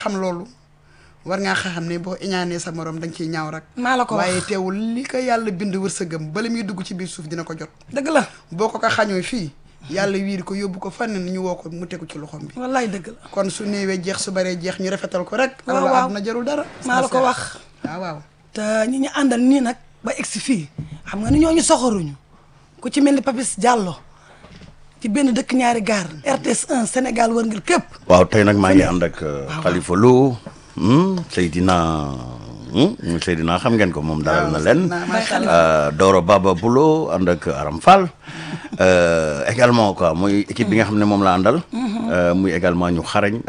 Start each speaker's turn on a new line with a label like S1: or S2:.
S1: xam loolu war ngaa xam ne boo iñaanee sa morom da nga ciy ñaaw rek
S2: maa la ko wax
S1: waaye teewul li ko yàlla bind wërsëgam bala muy dugg ci biir suuf dina ko jot
S2: dëgg la
S1: boo ko ko xañoo fii yàlla wiiri ko yóbbu ko fànn ñu woo ko mu tegu ci loxoom bi
S2: wallaay dëgg la
S1: kon su néewee jeex su baree jeex ñu rafetal ko rek
S2: waaw
S1: alors
S2: waaw.
S1: àdduna jarul dara
S2: maa la ko wax
S1: waaw waaw
S2: te ñi ñu àndal nii nag ba egsi fii xam nga ni ñooñu soxoruñu ku ci mel ni Papis Diallo ci benn dëkk ñaari gaar RTS 1 Sénégal wërngël képp
S3: waaw tey nag maa ngi ànd ak Khalifa Lo hmm, Seydina hmm, Seydina xam ngeen ko moom dalal na leen
S1: Seydina, macha
S3: Euh, Doro Baba Bulo ànd ak Aram Fall Euh, également quoi muy équipe bi nga xam ne moom la àndal Euh, muy également ñu xarañ